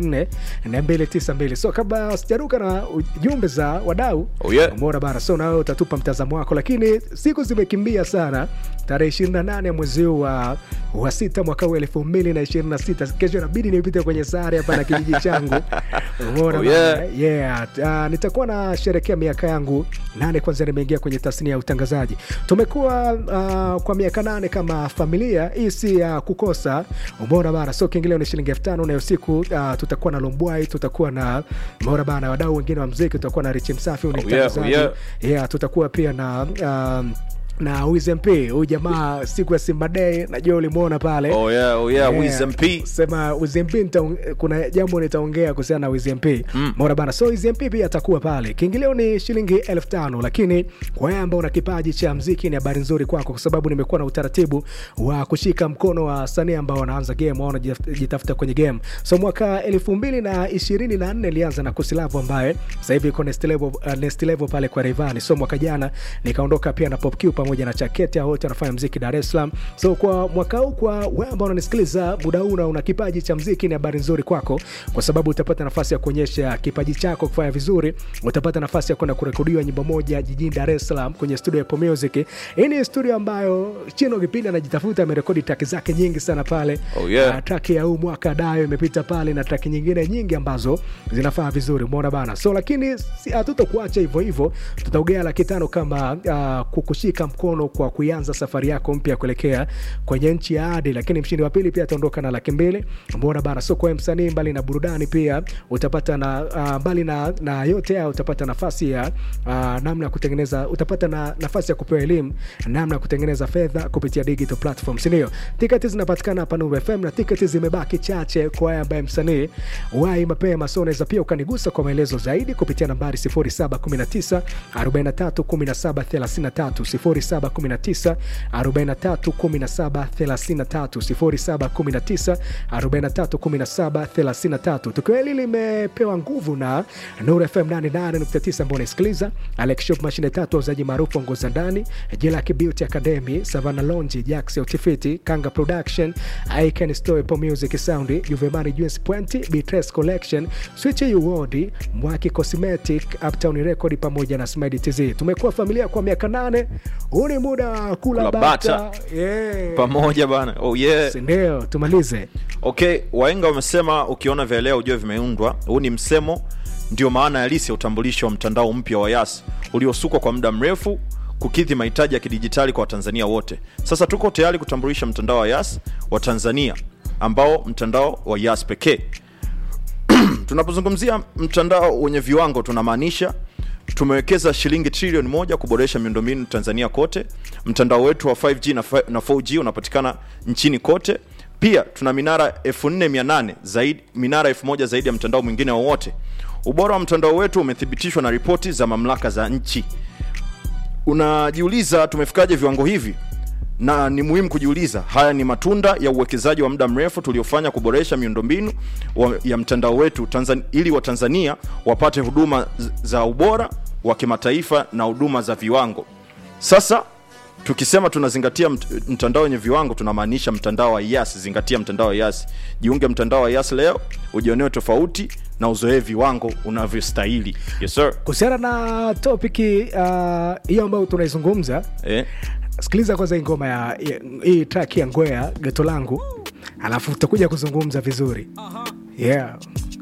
076674 292 so kabla sijaruka na jumbe za wadau Oh, yeah. umeona bana so nawe utatupa mtazamo wako lakini siku zimekimbia sana tarehe 28 mwezi huu wa, wa sita mwaka huu elfu mbili na ishirini na sita kesho inabidi nipite kwenye sare hapa na kijiji changu umeona Oh, bana? yeah. yeah. Uh, nitakuwa nasherekea miaka yangu nane kwanza nimeingia kwenye tasnia ya utangazaji tumekuwa uh, kwa miaka nane kama familia hii si ya kukosa umeona bana so kiingilio ni shilingi elfu tano na usiku uh, tutakuwa na lombwai tutakuwa na umeona bana wadau wengine wa mziki tutakuwa na richi msafi huyu ni Oh, yeah, oh, mtangazaji yeah. yeah, tutakuwa pia na um, na wizmp huyu jamaa siku ya simba day najua ulimwona pale oh yeah, oh yeah, Yeah. Wiz MP. sema wizmp nitaong- kuna jambo nitaongea kuhusiana na wizmp mm. mora bana so wizmp pia atakuwa pale kiingilio ni shilingi elfu tano lakini kwa wewe ambao una kipaji cha mziki ni habari nzuri kwako kwa sababu nimekuwa na utaratibu wa kushika mkono wa wasanii ambao wanaanza game au wanajitafuta kwenye game so mwaka elfu mbili na ishirini na nne ilianza na kusilavu ambaye sasa hivi iko next level, uh, next level pale kwa Rayvanny so mwaka jana nikaondoka pia na Pop Q pamoja na Chakete hao wote wanafanya mziki Dar es Salaam so kwa mwaka huu kwa wewe ambao unanisikiliza muda huu na una kipaji cha mziki ni habari nzuri kwako kwa sababu utapata nafasi ya kuonyesha kipaji chako kufanya vizuri utapata nafasi ya kwenda kurekodiwa nyimbo moja jijini Dar es Salaam kwenye studio ya Apple Music hii ni studio ambayo Chino kipindi anajitafuta amerekodi track zake nyingi sana pale Oh, yeah. Ah, track ya huu mwaka dayo imepita pale na track nyingine nyingi ambazo zinafaa vizuri umeona bana so lakini si- hatutokuacha hivyo hivyo tutaugea laki tano kama uh, kukushika mkono kwa kuianza safari yako mpya kuelekea kwenye nchi ya adi lakini mshindi wa pili pia ataondoka na laki mbili umeona bana so kwa msanii mbali na burudani pia utapata na uh, mbali na, na yote haya utapata nafasi ya uh, namna ya kutengeneza utapata na nafasi ya kupewa elimu namna ya kutengeneza fedha kupitia digital platform sindio tiketi zinapatikana hapa Nuru FM na tiketi zimebaki chache kwa wewe ambaye msanii wai mapema so unaweza pia ukanigusa kwa maelezo zaidi kupitia nambari 0719 43 17 33 0719 43 17 33 0719 43 17 33 tukio hili limepewa nguvu na Nuru FM 88.9 ambao unaisikiliza Alex Shop mashine tatu wauzaji maarufu wa nguo za ndani Jelaki Beauty Academy Savannah Lonji Jax Utifiti Kanga Production Icon Store Apple Music Sound Juvemani Juice Point Bitres Collection Switch Award Mwaki Cosmetic Uptown Record pamoja na Smile TZ tumekuwa familia kwa miaka nane huu ni muda wa kula Kula bata bata. yeah. pamoja bana oh yeah. ndio tumalize okay waenga wamesema ukiona vya leo ujue vimeundwa huu ni msemo ndio maana halisi ya utambulisho wa mtandao mpya wa yas uliosukwa kwa muda mrefu kukidhi mahitaji ya kidijitali kwa watanzania wote sasa tuko tayari kutambulisha mtandao wa yas wa tanzania ambao mtandao wa yas pekee tunapozungumzia mtandao wenye viwango tunamaanisha tumewekeza shilingi trilioni moja kuboresha miundombinu tanzania kote mtandao wetu wa 5g na fi- na 4g unapatikana nchini kote pia tuna minara 4800 zaidi minara 1000 zaidi ya mtandao mwingine wowote ubora wa mtandao wetu umethibitishwa na ripoti za mamlaka za nchi unajiuliza tumefikaje viwango hivi na ni muhimu kujiuliza haya ni matunda ya uwekezaji wa muda mrefu tuliofanya kuboresha miundombinu wa- ya mtandao wetu Tanzan, ili watanzania wapate huduma z- za ubora wa kimataifa na huduma za viwango sasa tukisema tunazingatia mt- mtandao wenye viwango tunamaanisha mtandao wa yas zingatia mtandao wa yas jiunge mtandao wa yas leo ujionee tofauti na uzoee viwango unavyostahili yes sir kuhusiana na topiki uh, hiyo ambayo tunaizungumza eh? sikiliza kwanza hii ngoma ya ya- hii track ya ngwea geto langu alafu tutakuja kuzungumza vizuri yeah